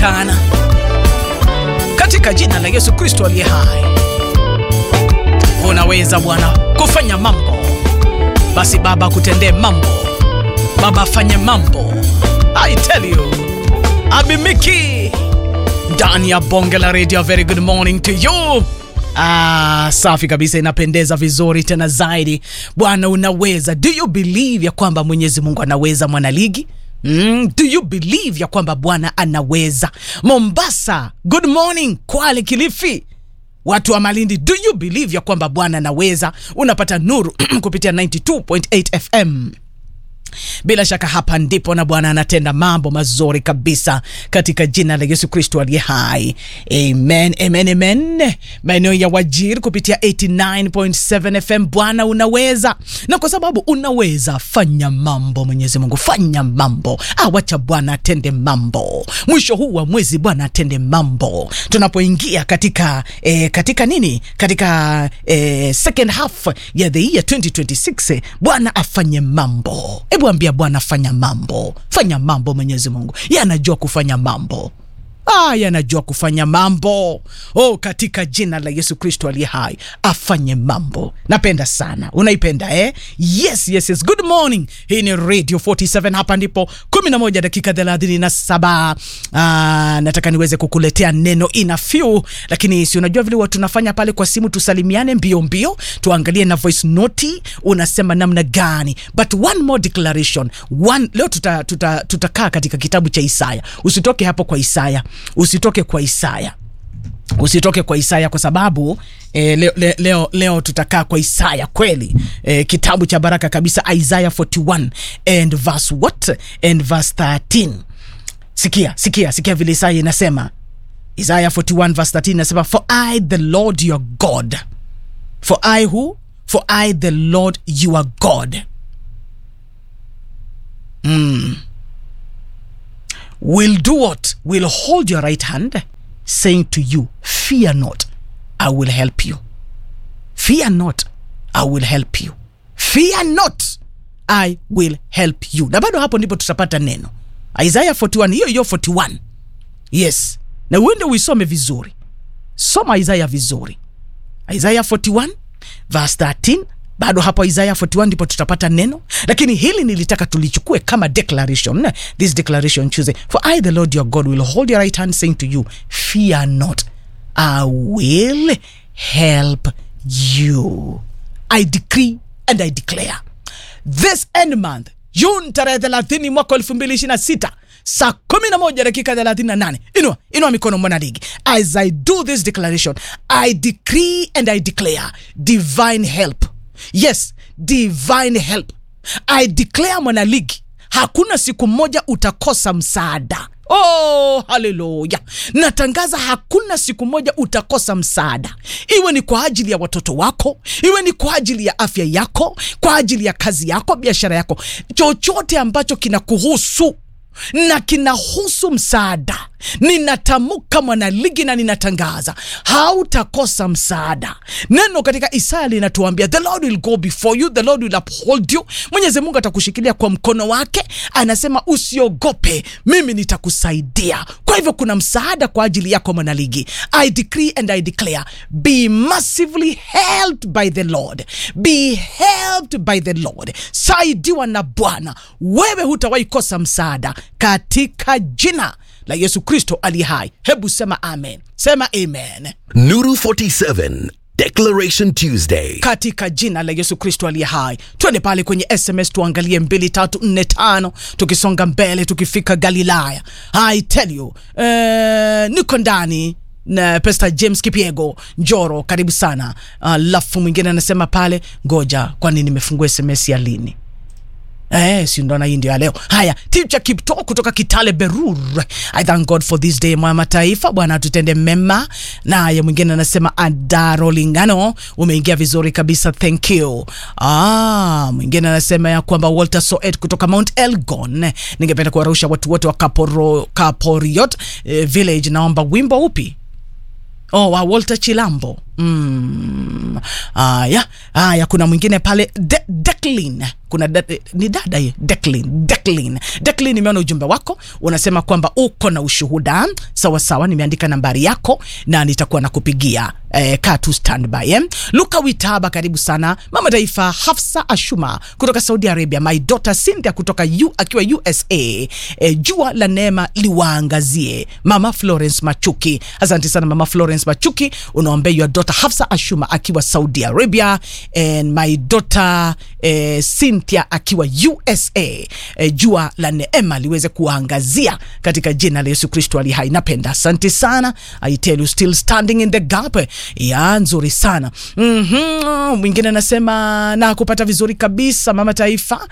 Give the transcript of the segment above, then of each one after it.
kana katika jina la Yesu Kristo aliye hai. Unaweza Bwana kufanya mambo, basi Baba kutendee mambo, Baba afanye mambo. I tell you, Abimiki ndani ya bonge la radio. Very good morning to you. Ah, safi kabisa, inapendeza vizuri tena zaidi. Bwana unaweza. Do you believe ya kwamba Mwenyezi Mungu anaweza mwanaligi? Mm, do you believe ya kwamba Bwana anaweza? Mombasa, good morning. Kwale, Kilifi, watu wa Malindi, do you believe ya kwamba Bwana anaweza? Unapata nuru kupitia 92.8 FM. Bila shaka hapa ndipo na Bwana anatenda mambo mazuri kabisa katika jina la Yesu Kristo aliye hai. Amen, amen, amen. Maeneo ya Wajir kupitia 89.7 FM. Bwana unaweza, na kwa sababu unaweza, fanya mambo. Mwenyezi Mungu, fanya mambo. Ah, wacha Bwana atende mambo. Mwisho huu wa mwezi Bwana atende mambo. Tunapoingia katika eh, katika nini, katika eh, second half ya the year 2026 eh, Bwana afanye mambo. Hebu ambia Bwana fanya mambo, fanya mambo. Mwenyezi Mungu yeye anajua kufanya mambo. Ah, yanajua kufanya mambo. Oh, katika jina la Yesu Kristo aliye hai afanye mambo. Napenda sana. Unaipenda eh? Yes, yes, yes. Good morning. Hii ni Radio 47 hapa ndipo 11 dakika 37. Ah, nataka niweze kukuletea neno ina few, lakini si unajua vile watu tunafanya pale kwa simu tusalimiane mbio mbio, tuangalie na voice note unasema namna gani. But one more declaration. One leo tuta tuta tutakaa katika kitabu cha Isaya. Usitoke hapo kwa Isaya usitoke kwa Isaya, usitoke kwa Isaya kwa sababu eh, leo, leo, leo, leo tutakaa kwa Isaya kweli, eh, kitabu cha baraka kabisa, Isaiah 41 and verse what and verse 13. Sikia, sikia, sikia vile Isaya inasema, Isaiah 41 verse 13 inasema, for I the Lord your God, for I who, for I the Lord your God mm. will do what? Will hold your right hand, saying to you, Fear not, I will help you. Fear not, I will help you. Fear not, I will help you. Na bado hapo ndipo tutapata neno Isaiah 41, hiyo hiyo 41. Yes, na uende uisome vizuri, soma Isaiah vizuri, Isaiah 41 verse 13 bado hapo Isaiah 41 ndipo tutapata neno, lakini hili nilitaka tulichukue kama declaration. This declaration Tuesday, for I the Lord your God will hold your right hand saying to you fear not I will help you. I decree and I declare this end month June tarehe 30 mwaka 2026 saa 11 dakika 38. Inua, inua mikono mwana ligi. As I do this declaration, I decree and I declare divine help Yes, divine help. I declare mwanaligi, hakuna siku moja utakosa msaada. Oh, haleluya! Natangaza hakuna siku moja utakosa msaada, iwe ni kwa ajili ya watoto wako, iwe ni kwa ajili ya afya yako, kwa ajili ya kazi yako, biashara yako, chochote ambacho kinakuhusu na kinahusu msaada, ninatamka mwanaligi na ninatangaza hautakosa msaada. Neno katika Isaya linatuambia the Lord will go before you, the Lord will uphold you. Mwenyezi Mungu atakushikilia kwa mkono wake, anasema usiogope, mimi nitakusaidia. Kwa hivyo kuna msaada kwa ajili yako mwanaligi. I decree and I declare be massively helped by the Lord, be helped by the Lord. Saidiwa na Bwana, wewe hutawahi kosa msaada katika jina la Yesu Kristo aliye hai. Hebu sema amen, sema amen. Nuru 47 Declaration Tuesday. katika jina la Yesu Kristo aliye hai. Twende pale kwenye SMS tuangalie mbili tatu nne tano, tukisonga mbele tukifika Galilaya. I tell you, eh, niko ndani na Pastor James Kipiego Njoro, karibu sana. Alafu mwingine anasema pale, ngoja, kwani nimefungua SMS ya lini? Eh, si ndo na hii ndio ya leo. Haya, Teacher Kipto kutoka Kitale Berur. I thank God for this day mwa mataifa. Bwana atutende mema. Naye mwingine anasema Adaro Lingano, umeingia vizuri kabisa. Thank you. Ah, mwingine anasema ya kwamba Walter Soet kutoka Mount Elgon. Ningependa kuwarusha watu wote wa Kaporo, Kaporiot eh, Village naomba wimbo upi? Oh, wa Walter Chilambo Mm. Aya, aya, kuna mwingine pale De Declan. Kuna da, ni dada ye Declan, Declan, Declan, nimeona ujumbe wako unasema kwamba uko na ushuhuda. Sawa sawa, nimeandika nambari yako na nitakuwa nakupigia. Eh, kaa tu standby eh. Luka Witaba, karibu sana. Mama Taifa Hafsa Ashuma kutoka Saudi Arabia, my daughter Cynthia kutoka U, akiwa USA. Eh, jua la neema liwaangazie. Mama Florence Machuki, asante sana Mama Florence Machuki, unaombea your daughter Hafsa Ashuma akiwa Saudi Arabia and my daughter eh, Cynthia akiwa USA. Eh, jua la neema liweze kuangazia katika jina la Yesu Kristo ali hai. Napenda, asante sana. I tell you still standing in the gap. Ya nzuri sana. Mhm, mwingine anasema na kupata vizuri kabisa Mama Taifa.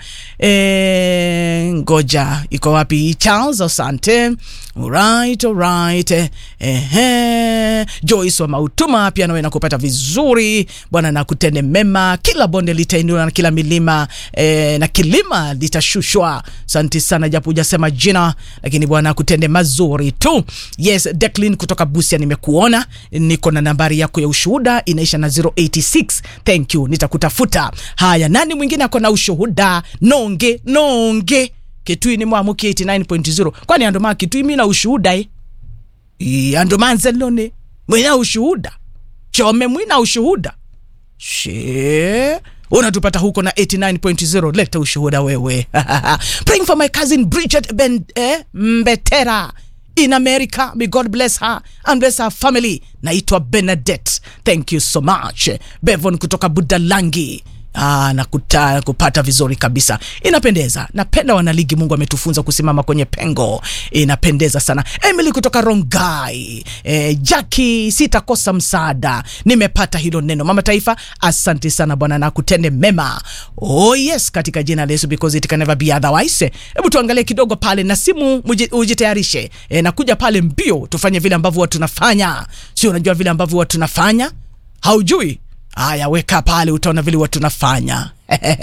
Eh, ngoja iko wapi Charles? Asante. Alright, alright. Eh, eh, Joyce wa Mautuma pia nawe nakupata vizuri. Bwana na kutende mema, kila bonde litainuliwa na kila milima eh, na kilima litashushwa. Asante sana, japo hujasema jina, lakini Bwana akutende mazuri tu. Yes, Declan kutoka Busia, nimekuona, niko na nambari yako ya ushuhuda inaisha na 086. Thank you, nitakutafuta. Haya, nani mwingine ako na ushuhuda? Nonge nonge Kitui ni mwamuki 89.0 kwani andoma Kitui mina ushuhuda eh? I, andoma nzelone mwina ushuhuda chome mwina ushuhuda she unatupata huko na 89.0 leta ushuhuda wewe praying for my cousin Bridget ben, eh, Mbetera in America may God bless her and bless her family naitwa Benedette thank you so much Bevon kutoka Budalangi Ah, na kuta, kupata vizuri kabisa, inapendeza. Napenda wanaligi, Mungu ametufunza kusimama kwenye pengo, inapendeza sana. Emily kutoka Rongai, eh, Jackie, sitakosa msaada, nimepata hilo neno. Mama Taifa, asante sana Bwana na kutende mema. Oh yes, katika jina la Yesu, because it can never be otherwise. Hebu tuangalie kidogo pale na simu, muji- ujitayarishe. Eh, nakuja pale mbio, tufanye vile ambavyo watu tunafanya, sio? Unajua vile ambavyo watu tunafanya, haujui Haya, weka pale, utaona vile watu nafanya.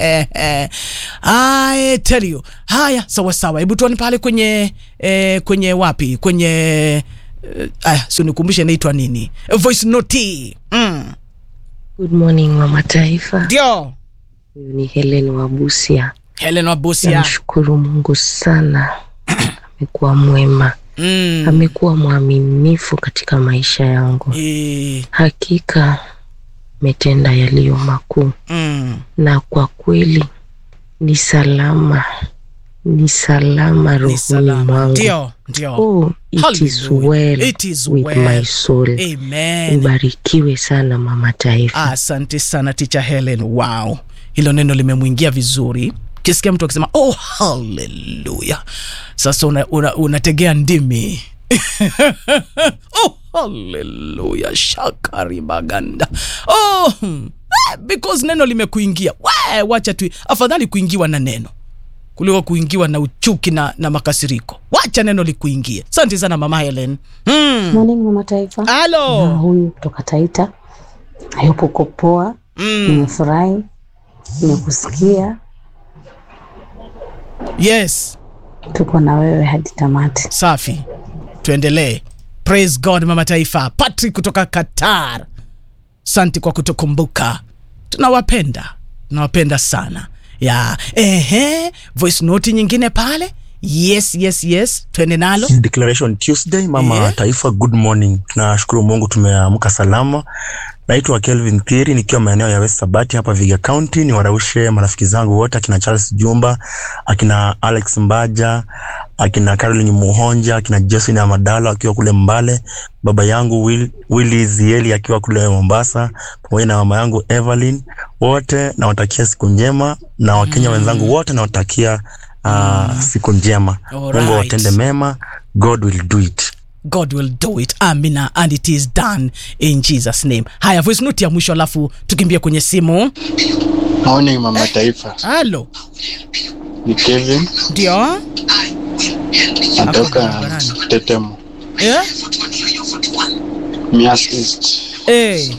I tell you. Haya, sawa sawa, hebu tuone pale kwenye eh, kwenye wapi kwenye eh, aya, sio nikumbushe inaitwa nini, voice note. Mm. Good morning Mama Taifa, Ndio huyu ni Helen wa Busia. Helen Wabusia. Namshukuru Mungu sana, amekuwa mwema, Mm. amekuwa mwaminifu katika maisha yangu. Eh, Hakika ametenda yaliyo makuu, mm. na kwa kweli ni salama, ni salama Ni rohoni salama. mwangu. Ndio, ndio. Oh, it is Hallelujah. well It is with well. my soul. Amen. Ubarikiwe sana Mama Taifa. Asante sana Teacher Helen. Wow, hilo neno limemwingia vizuri. Kisikia mtu akisema oh, haleluya, sasa unategea una, unategea ndimi oh, haleluya, shakari maganda oh, hmm. Eh, because neno limekuingia. We, wacha tu, afadhali kuingiwa na neno kuliko kuingiwa na uchuki na, na makasiriko. Wacha neno likuingie. Asante sana mama Helen. Hmm. Morning Mama Taifa. Na Halo. huyu kutoka Taita. Hayupo uko poa. Mm. Nimefurahi. Nimekusikia. Yes. Tuko na wewe hadi tamati. safi tuendelee praise god mama taifa patrick kutoka qatar santi kwa kutukumbuka tunawapenda tunawapenda sana ya ehe voice note nyingine pale yes yes yes twende nalo Declaration Tuesday, mama Yeah. taifa, good morning. Tunashukuru Mungu tumeamka salama. Naitwa Kelvin Thiri nikiwa maeneo ya West Sabati hapa Viga County. Ni waraushe marafiki zangu wote akina Charles Jumba, akina Alex Mbaja, akina Caroline Muhonja, akina Josephine Amadalo akiwa kule Mbale, baba yangu Will, Willy Zieli akiwa kule Mombasa, pamoja na mama yangu Evelyn. Wote nawatakia siku njema na Wakenya wenzangu wote nawatakia uh, siku njema. Alright. Mungu awatende mema. God will do it. god will do it amina and it is done in jesus name haya voice note ya mwisho alafu tukimbia kwenye simu Morning Mama Taifa, halo ni Kevin ndio natoka barabarani. Tetemo, eh? Mias East, Eh.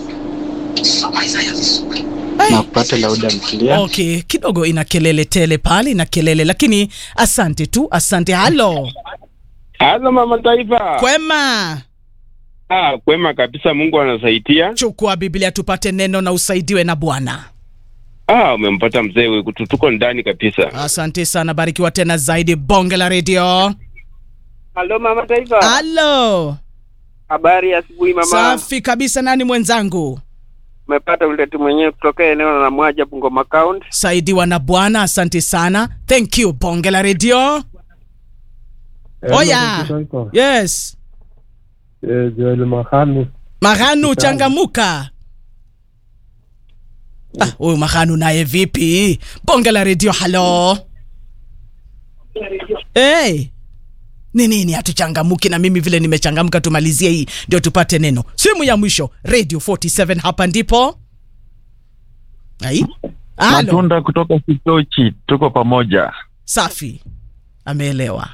na kupata lauda mkilia. okay kidogo ina kelele tele pale ina kelele lakini asante tu asante halo Halo Mama Taifa. kwema Ah, kwema kabisa, Mungu anasaidia. chukua biblia tupate neno na usaidiwe na bwana Ah, umempata mzee wewe, tuko ndani kabisa. asante sana barikiwa tena zaidi bonge la redio Halo mama taifa. halo Habari ya asubuhi mama. safi kabisa nani mwenzangu Umepata uleti mwenyewe kutoka eneo la Mwaja Bungoma County. saidiwa na bwana asante sana thank you bonge la redio oya yes Joel Mahanu. mahanu changamuka Ah, huyu mahanu naye vipi bonge la redio halo hey. ni nini hatuchangamuki na mimi vile nimechangamka tumalizie hii ndio tupate neno simu ya mwisho radio 47 hapa ndipo ai halo Matunda kutoka Kitochi, tuko pamoja. safi ameelewa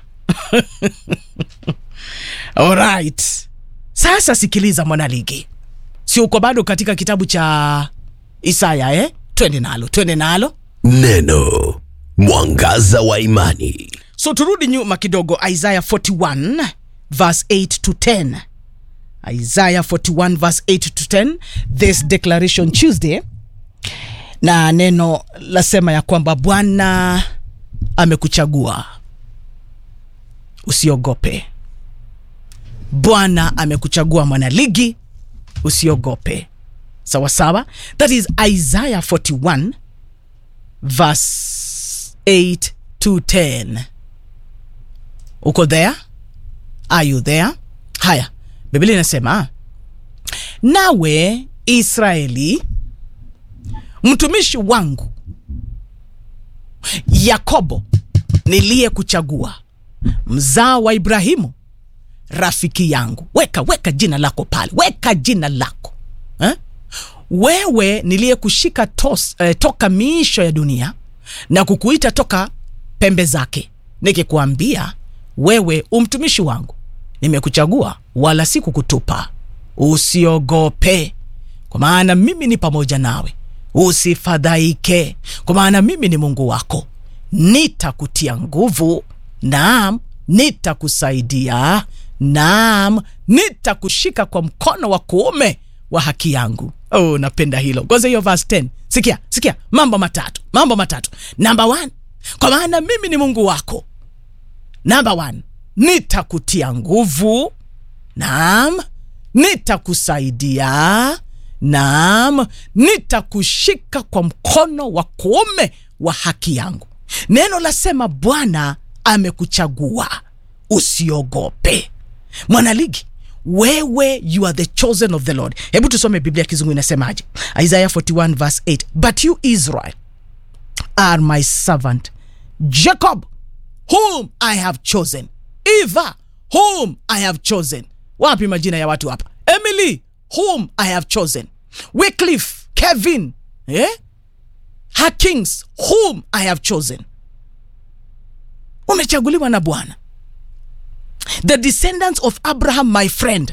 alright sasa sikiliza mwanaligi si uko bado katika kitabu cha isaya eh twende nalo twende nalo Neno mwangaza wa imani. so turudi nyuma kidogo isaiah 41 verse 8 to 10 isaiah 41 verse 8 to 10 this declaration tuesday na neno lasema ya kwamba bwana amekuchagua usiogope bwana amekuchagua mwanaligi usiogope sawa sawa that is isaiah 41 verse 8 to 10 uko there are you there haya biblia inasema nawe israeli mtumishi wangu yakobo niliyekuchagua mzao wa ibrahimu rafiki yangu weka weka jina lako pale weka jina lako eh? wewe niliyekushika tos- eh, toka miisho ya dunia na kukuita toka pembe zake nikikuambia wewe umtumishi wangu nimekuchagua wala si kukutupa usiogope kwa maana mimi ni pamoja nawe usifadhaike kwa maana mimi ni mungu wako nitakutia nguvu naam nitakusaidia naam nitakushika kwa mkono wa kuume wa haki yangu oh, napenda hilo kwanza hiyo verse 10 sikia sikia mambo matatu mambo matatu namba one kwa maana mimi ni mungu wako namba one nitakutia nguvu naam nitakusaidia naam nitakushika kwa mkono wa kuume wa haki yangu neno lasema bwana amekuchagua usiogope mwanaligi wewe you are the chosen of the lord hebu tusome biblia kizungu inasemaje isaiah 41 verse 8 but you israel are my servant jacob whom i have chosen eva whom i have chosen wapi majina ya watu hapa emily whom i have chosen wycliffe kevin eh? hakings whom i have chosen umechaguliwa na bwana the descendants of abraham my friend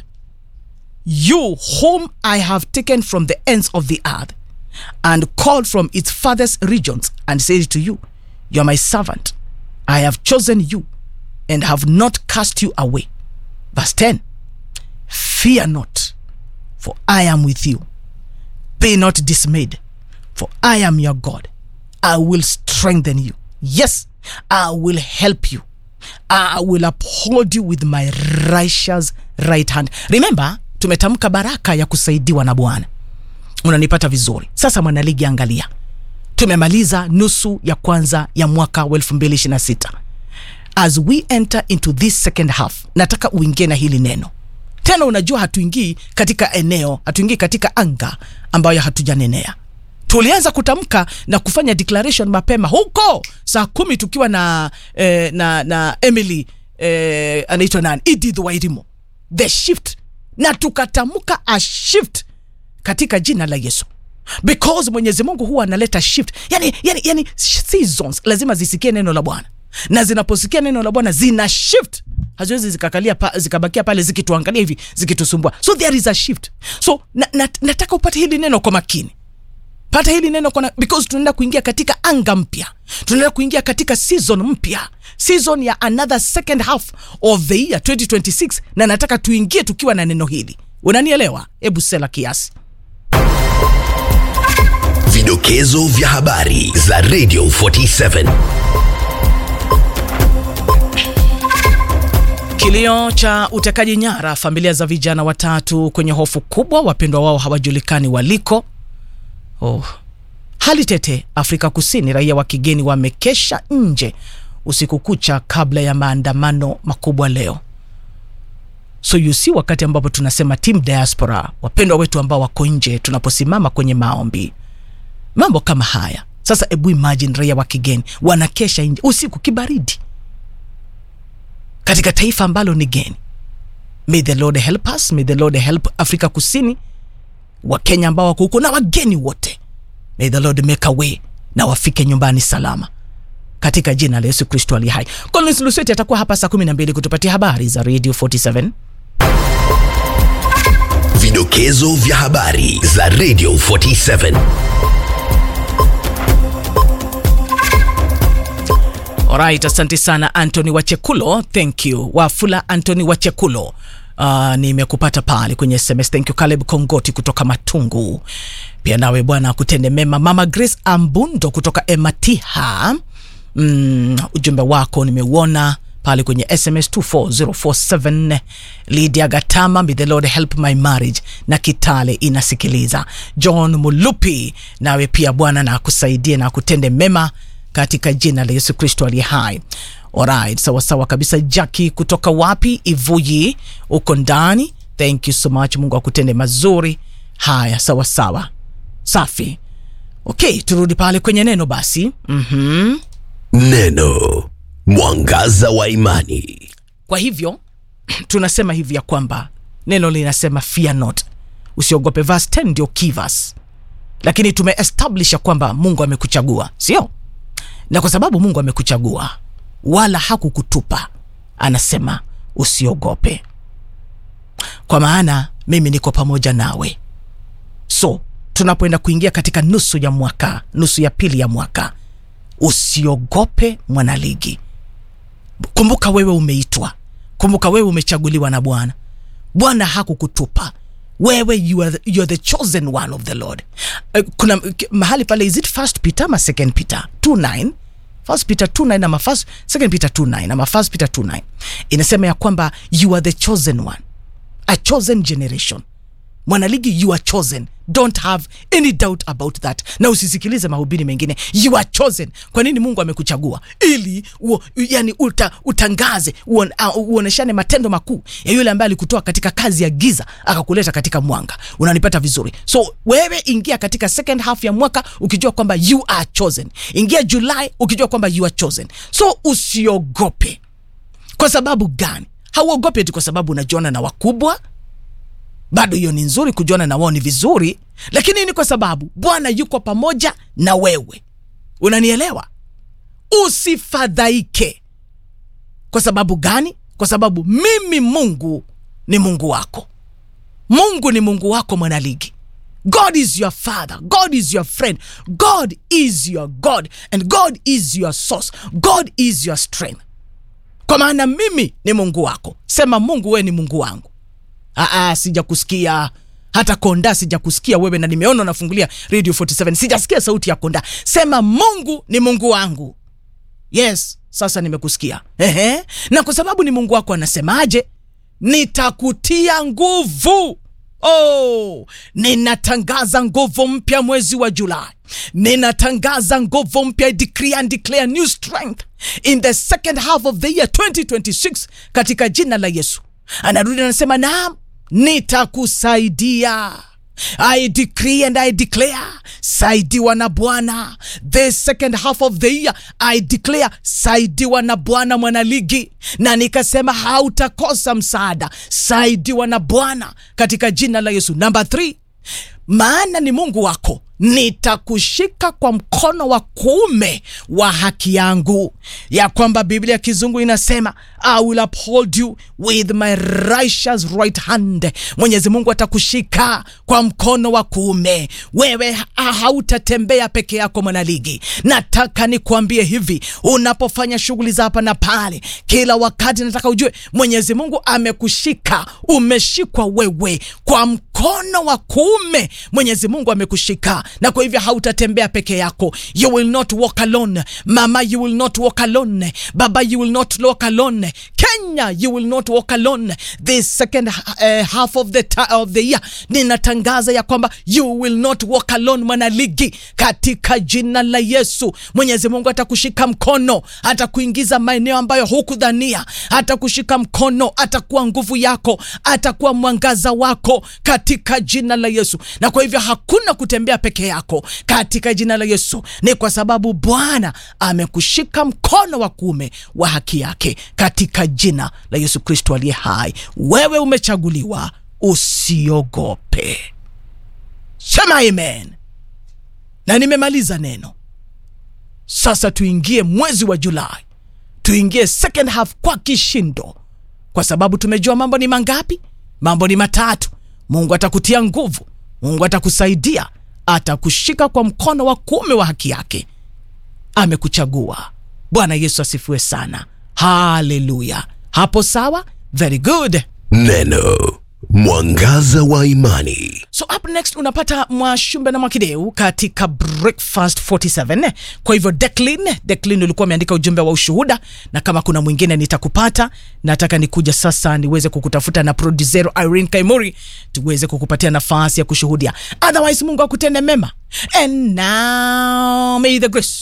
you whom i have taken from the ends of the earth and called from its farthest regions and said to you you are my servant i have chosen you and have not cast you away verse 10 fear not for i am with you be not dismayed for i am your god i will strengthen you yes i will help you I will uphold you with my righteous right hand. Remember, tumetamka baraka ya kusaidiwa na Bwana. Unanipata vizuri? Sasa mwanaligi, angalia, tumemaliza nusu ya kwanza ya mwaka wa 2026. As we enter into this second half, nataka uingie na hili neno tena. Unajua, hatuingii katika eneo, hatuingii katika anga ambayo hatujanenea tulianza kutamka na kufanya declaration mapema huko saa kumi tukiwa na eh, na na emily eh, anaitwa nani edith wairimo the shift na tukatamka a shift katika jina la yesu because mwenyezi mungu huwa analeta shift yani, yani, yani seasons lazima zisikie neno la bwana na zinaposikia neno la bwana zina shift haziwezi zikakalia pa, zikabakia pale zikituangalia hivi zikitusumbua so there is a shift so na, na, nataka upate hili neno kwa makini pata hili neno kona, because tunaenda kuingia katika anga mpya tunaenda kuingia katika season mpya season ya another second half of the year 2026 na nataka tuingie tukiwa na neno hili unanielewa hebu sela kiasi Vidokezo vya habari za Radio 47. Kilio cha utekaji nyara, familia za vijana watatu kwenye hofu kubwa, wapendwa wao hawajulikani waliko. Oh. Hali tete Afrika Kusini, raia wa kigeni wamekesha nje usiku kucha kabla ya maandamano makubwa leo. So you see, wakati ambapo tunasema team diaspora, wapendwa wetu ambao wako nje, tunaposimama kwenye maombi, mambo kama haya. Sasa ebu imagine raia wa kigeni wanakesha nje usiku kibaridi katika taifa ambalo ni geni. May the Lord help us, may the Lord help Afrika Kusini, Wakenya ambao wako huko na wageni wote. May the Lord make a way na wafike nyumbani salama katika jina la Yesu Kristo aliye hai. Collins Lusweti atakuwa hapa saa 12 kutupatia habari za Radio 47. Vidokezo vya habari za Radio 47. Alright, asante sana Anthony Wachekulo, thank you. Wafula Anthony Wachekulo. Uh, nimekupata pale kwenye SMS. Thank you Caleb Kongoti kutoka Matungu. Pia nawe bwana akutende mema. Mama Grace Ambundo kutoka Ematiha. Mm, ujumbe wako nimeuona pale kwenye SMS 24047 Lydia Gatama, may the Lord help my marriage, na Kitale inasikiliza. John Mulupi, nawe pia Bwana na akusaidie na akutende mema katika jina la Yesu Kristo aliye hai. Alright, sawa sawa kabisa. Jackie kutoka wapi? Ivuyi, uko ndani. Thank you so much, Mungu akutende mazuri. Haya, sawa sawa, safi. Okay, turudi pale kwenye neno basi. mm-hmm. Neno mwangaza wa imani. Kwa hivyo tunasema hivi ya kwamba neno linasema fear not, usiogope. Verse 10 ndio key verse, lakini tumeestablish ya kwamba Mungu amekuchagua, sio? Na kwa sababu Mungu amekuchagua wala hakukutupa, anasema usiogope, kwa maana mimi niko pamoja nawe. So tunapoenda kuingia katika nusu ya mwaka, nusu ya pili ya mwaka, usiogope mwanaligi. Kumbuka wewe umeitwa, kumbuka wewe umechaguliwa na Bwana. Bwana hakukutupa wewe, you are, the, you are the chosen one of the Lord. Uh, kuna k- mahali pale, is it first Peter ama second Peter 2:9 First Peter 2:9 ama first, second Peter 2:9 ama first Peter 2:9 inasema ya kwamba you are the chosen one, a chosen generation. Mwanaligi, you are chosen, don't have any doubt about that, na usisikilize mahubiri mengine. You are chosen. Kwa nini Mungu amekuchagua? Ili uo, yani uta, utangaze uon, uh, uoneshane matendo makuu ya yule ambaye alikutoa katika kazi ya giza akakuleta katika mwanga. Unanipata vizuri? So wewe ingia katika second half ya mwaka ukijua kwamba you are chosen. Ingia Julai ukijua kwamba you are chosen. So usiogope. Kwa sababu gani? Hauogopi eti kwa sababu unajiona na wakubwa bado hiyo ni nzuri, kujiona na wao ni vizuri, lakini ni kwa sababu Bwana yuko pamoja na wewe. Unanielewa? Usifadhaike. Kwa sababu gani? Kwa sababu mimi Mungu ni Mungu wako. Mungu ni Mungu wako, mwanaligi. God is your father. God is your friend. God is your God and God is your source. God is your strength. Kwa maana mimi ni Mungu wako. Sema Mungu, wewe ni Mungu wangu. Aa, sijakusikia hata konda sijakusikia wewe, na nimeona unafungulia Radio 47 sijasikia sauti ya konda. Sema Mungu ni Mungu wangu. Yes, sasa nimekusikia. Ehe, na kwa sababu ni Mungu wako, anasemaje? Nitakutia nguvu. Oh, ninatangaza nguvu mpya mwezi wa Julai. Ninatangaza nguvu mpya, I decree and declare new strength in the second half of the year 2026 katika jina la Yesu. Anarudi anasema, naam, nitakusaidia. I decree and I declare, saidiwa na Bwana. The second half of the year I declare, saidiwa na Bwana mwanaligi, na nikasema hautakosa msaada. Saidiwa na Bwana katika jina la Yesu. Number three, maana ni Mungu wako nitakushika kwa mkono wa kuume wa haki yangu ya kwamba biblia ya kizungu inasema i will uphold you with my righteous right hand mwenyezi mungu atakushika kwa mkono wa kuume wewe ha- hautatembea peke yako mwanaligi nataka nikuambie hivi unapofanya shughuli za hapa na pale kila wakati nataka ujue mwenyezi mungu amekushika umeshikwa wewe kwa mkono wa kuume mwenyezi mungu amekushika na kwa hivyo hautatembea peke yako you will not walk alone mama you will not walk alone baba you will not walk alone kenya you will not walk alone this second uh, half of the, ta- of the year ninatangaza ya kwamba you will not walk alone mwanaligi katika jina la yesu mwenyezi mungu atakushika mkono atakuingiza maeneo ambayo hukudhania atakushika mkono atakuwa nguvu yako atakuwa mwangaza wako katika jina la yesu na kwa hivyo hakuna kutembea peke yako katika jina la yesu ni kwa sababu bwana amekushika mkono wa kuume wa haki yake katika jina la yesu kristo aliye hai wewe umechaguliwa usiogope sema amen na nimemaliza neno sasa tuingie mwezi wa julai tuingie second half kwa kishindo kwa sababu tumejua mambo ni mangapi mambo ni matatu mungu atakutia nguvu mungu atakusaidia atakushika kwa mkono wa kuume wa haki yake amekuchagua bwana yesu asifiwe sana haleluya hapo sawa very good Neno mwangaza wa imani. so up next unapata mwashumbe na mwakideu katika breakfast 47 kwa hivyo declin declin ulikuwa umeandika ujumbe wa ushuhuda na kama kuna mwingine nitakupata nataka nikuja sasa niweze kukutafuta na produsero irene kaimuri tuweze kukupatia nafasi ya kushuhudia otherwise mungu akutende mema and now may the grace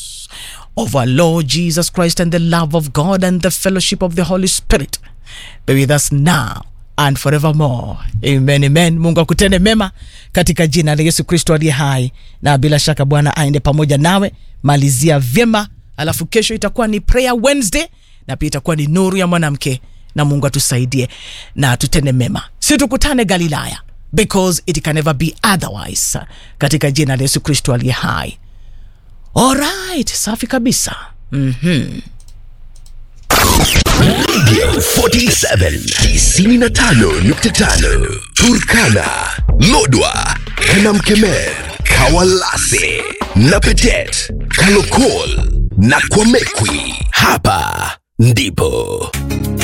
of our Lord Jesus Christ and the love of God and the fellowship of the Holy Spirit be with us now and forevermore. Amen, amen. Mungu akutende mema katika jina la Yesu Kristo aliye hai, na bila shaka Bwana aende pamoja nawe. Malizia vyema, alafu kesho itakuwa ni prayer Wednesday na pia itakuwa ni nuru ya mwanamke, na Mungu atusaidie na tutende mema, si tukutane Galilaya because it can never be otherwise, katika jina la Yesu Kristo aliye hai. Alright, safi kabisa. Mhm. Radio 47 95.5 Turkana, Lodwa, Kanamkemer, Kawalase, Napetet, Kalokol na Kwamekwi. Hapa ndipo